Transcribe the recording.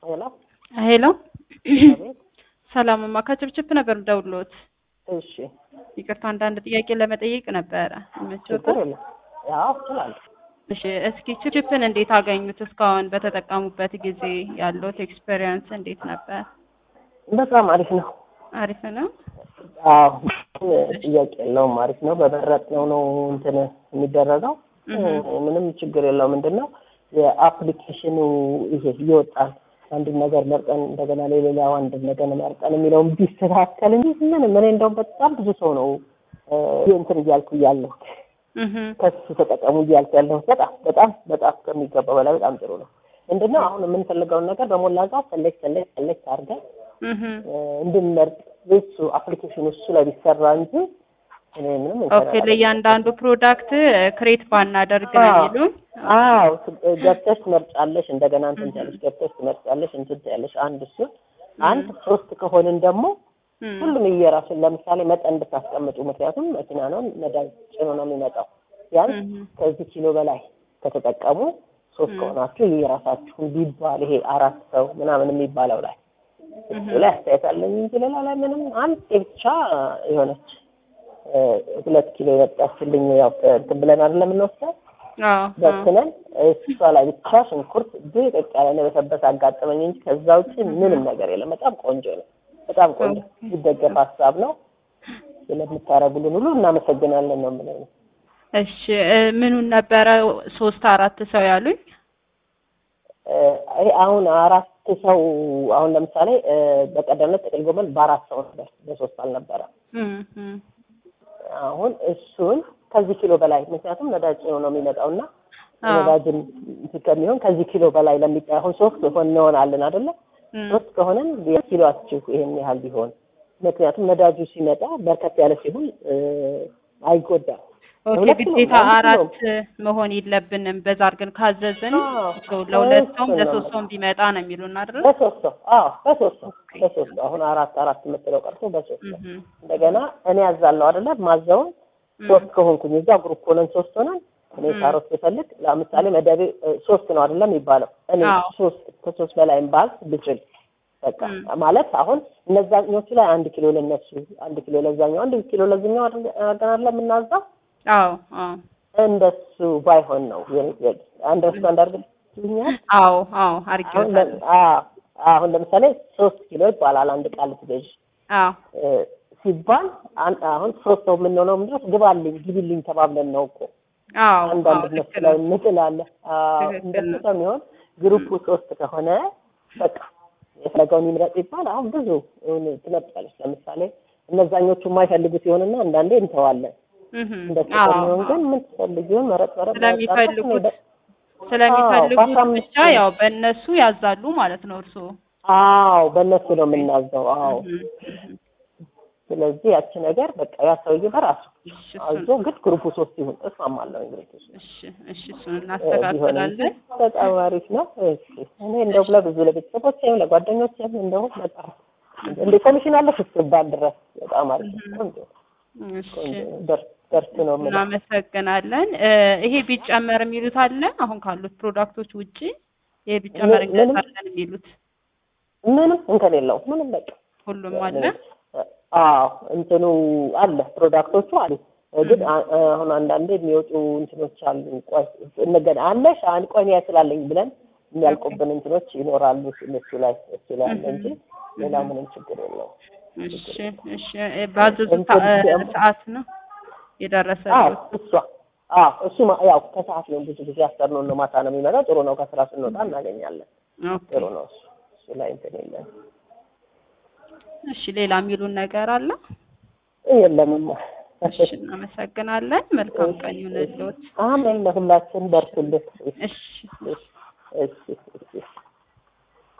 ሄሎ ሄሎ አቤት። ሰላምማ ከችፕችፕ ነበር ደውሎት። እሺ ይቅርታ አንዳንድ ጥያቄ ለመጠየቅ ነበረ። ችግር ይመችዎታል? የለም። ያው እችላለሁ። እሺ እስኪ ችፕችፕን እንዴት አገኙት? እስካሁን በተጠቀሙበት ጊዜ ያለዎት ኤክስፔሪየንስ እንዴት ነበር? በጣም አሪፍ ነው። አሪፍ ነው። አዎ ጥያቄ የለውም። አሪፍ ነው። በመረጥነው ነው እንትን የሚደረገው። እህ። ምንም ችግር የለው። ምንድን ነው የአፕሊኬሽኑ ይሄ ይወጣል። አንድን ነገር መርጠን እንደገና ለሌላው አንድ ነገር መርጠን የሚለውን ቢስተካከል እንጂ ምንም እኔ እንደውም በጣም ብዙ ሰው ነው እ እንትን እያልኩ እያለሁት እህ ከሱ ተጠቀሙ እያልኩ ያለሁት በጣም በጣም በጣም ከሚገባው በላይ በጣም ጥሩ ነው። ምንድነው አሁን የምንፈልገውን ነገር በሞላ ጋር ሰሌክት ሰሌክት ሰሌክት አድርገን እህ እ እንድንመርጥ እሱ አፕሊኬሽኑ እሱ ላይ ቢሰራ እንጂ እኔ ምንም እንትን ኦኬ ለእያንዳንዱ ፕሮዳክት ክሬት ባናደርግ ነው አዎ። የሚሉን? አዎ ስ- ገብተሽ ትመርጫለሽ፣ እንደገና እንትን ትያለሽ፣ ገብተሽ ትመርጫለሽ፣ እንትን ትያለሽ። አንድ እሱን አንድ ሶስት ከሆንን ደግሞ እም። ሁሉም እየራሱን ለምሳሌ መጠን ብታስቀምጡ፣ ምክንያቱም መኪና ነው ነዳጅ ጭኖ ነው የሚመጣው። ቢያንስ እህ ከዚህ ኪሎ በላይ ከተጠቀሙ ሶስት ም። ከሆናችሁ የራሳችሁን ቢባል ይሄ አራት ሰው ምናምን የሚባለው ላይ እሱ እህ ላይ አስተያየት አለኝ እንጂ ሌላ ላይ ምንም አንድ ብቻ የሆነች እ ሁለት ኪሎ የመጣችልኝ ያው እንትን ብለን አይደለም የምንወስደው አዎ አዎ። በትነን እሷ ላይ ብቻ ሽንኩርት ድቅቅ ያለ የበሰበሰ አጋጠመኝ እንጂ ከዛ ውጭ ምንም ነገር የለም። በጣም ቆንጆ ነው። በጣም ቆንጆ ሲደገፍ ሀሳብ ነው። ስለምታረጉልን ሁሉ እናመሰግናለን ነው የምለው። እሺ እ ምኑን ነበረ ሶስት አራት ሰው ያሉኝ? እ ይሄ አሁን አራት ሰው አሁን ለምሳሌ እ በቀደምነት ጥቅል ጎመን በአራት ሰው ነበር፣ በሶስት አልነበረም። እም እም አሁን እሱን ከዚህ ኪሎ በላይ ምክንያቱም ነዳጅ ጭኖ ነው የሚመጣው እና አዎ። ነዳጅም እንትን ከሚሆን ከዚህ ኪሎ በላይ ለሚጣ አሁን ሶስት ሆን እንሆናለን አይደለ? እም ሶስት ከሆነን የኪሎአችሁ ይሄን ያህል ቢሆን ምክንያቱም ነዳጁ ሲመጣ በርከት ያለ ሲሆን እ አይጎዳም። ኦኬ ለሁለት ነው፣ ግዴታ ለአንድ ነው። አራት መሆን የለብንም። በዛ አድርገን ካዘዝን አዎ፣ ሰው ለሁለት እሱ ሰውም ነው። ለሶስት ሰውም ቢመጣ ነው የሚሉን አይደል? በሶስት ሰው አዎ፣ በሶስት ሰው በሶስት ሰው አሁን አራት አራት የምትለው ቀርቶ በሶስት ሰው እህ እንደገና እኔ ያዛለሁ አይደለ? ማዘውን ሶስት ከሆንኩኝ እዛ ግሩፕ ሆነን ሶስት ሆነን እኔ እም። ካሮት ስፈልግ ለምሳሌ መደቤ እ ሶስት ነው አይደለም የሚባለው እኔ አዎ። ሶስት ከሶስት በላይም ባል ብችል በቃ እም። ማለት አሁን እነዛኞቹ ላይ አንድ ኪሎ ለነሱ አንድ ኪሎ ለዛኛው አንድ ኪሎ ለዚኛው አድርገን አይደለም የምናዛው አዎ አዎ እንደሱ ባይሆን ነው የኔ ጥያቄ። አንደርስታንድ አድርገሽኛል? አዎ አዎ አሁን አድርጌዋለሁ። ለ- አዎ አሁን ለምሳሌ ሶስት ኪሎ ይባላል አንድ ቃል ትገዥ አዎ እ ሲባል አን- አሁን ሶስት ሰው የምንሆነው ምንድን ነው ግባልኝ ግቢልኝ ተባብለን ነው እኮ አዎ አዎ አንዳንድ ልክ እነሱ ላይ ነው። እንጥላለን። አዎ ትክክል እንደሱ ነው። ከሚሆን ግሩፑ ሶስት ከሆነ በቃ የፈለገውን ይምረጥ ይባል። አሁን ብዙ እውን ትመርጫለች። ለምሳሌ እነዛኞቹ የማይፈልጉት ይሆንና አንዳንዴ እንተዋለን። እህ እንደሱ አዎ ከሚሆን ግን አዎ ምን ትፈልጊውን መረጥ መረጥ መረጥ አድርገሽ እኔ ስለሚፈልጉት ደ- ስለሚፈልጉት በአስራ አምስት ብቻ ያው በእነሱ ያዛሉ ማለት ነው እርስዎ። አዎ በእነሱ ነው የምናዘው። አዎ እህ እህ ስለዚህ ያቺ ነገር በቃ ያ ሰውዬ በራሱ እሺ አዞ እሱን ግን ግሩፑ ሶስት ይሁን እስማማለሁ። እንግዲህ እሱ እሺ እሺ እሱን ቢሆን እንጂ እናስተካክላለን። በጣም አሪፍ ነው። እሺ እኔ እንደው ለብዙ ለቤተሰቦቼም ለጓደኞቼም እንደው በጣም እንደ ኮሚሽን አለሽ እስክባል ድረስ በጣም አሪፍ ነው። ቆንጆ እሺ ቆንጆ ነው። ደርስ ደርስ ነው የምለው። እናመሰግናለን። እ ይሄ ቢጨመር የሚሉት አለ አሁን ካሉት ፕሮዳክቶች ውጪ ይሄ ቢጨመር ምን- ምንም እንገዛለን የሚሉት ምንም እንከን የለውም። ምንም በቃ ሁሉም አለ። አዎ እንትኑ አለ ፕሮዳክቶቹ አሉ። ግን አ- አሁን አንዳንዴ የሚወጡ እንትኖች አሉ። ቆይ እንገና አለሽ አንድ ቆይ እኔ ስላለኝ ብለን የሚያልቁብን እንትኖች ይኖራሉ። እሱ ላይ እሱ ላይ አለ እንጂ ሌላ ምንም ችግር የለውም። እሺ እሺ እ ባዘዙት እንትን ሰ- ደግሞ- ሰዓት ነው የደረሰ አዎ እሷ አዎ እሱ ማ- ያው ከሰዓት ነው ብዙ ጊዜ አስተርኖን ነው ማታ ነው የሚመጣው። ጥሩ ነው። ከስራ ስንወጣ እናገኛለን። ኦኬ ጥሩ ነው እሱ እሱ ላይ እንትን የለም እሺ ሌላ የሚሉን ነገር አለ? የለምማ። እሺ እናመሰግናለን። መልካም ቀን ይሁንልዎት። አሜን። ለሁላችን በርቱልን። እሺ እሺ እሺ እሺ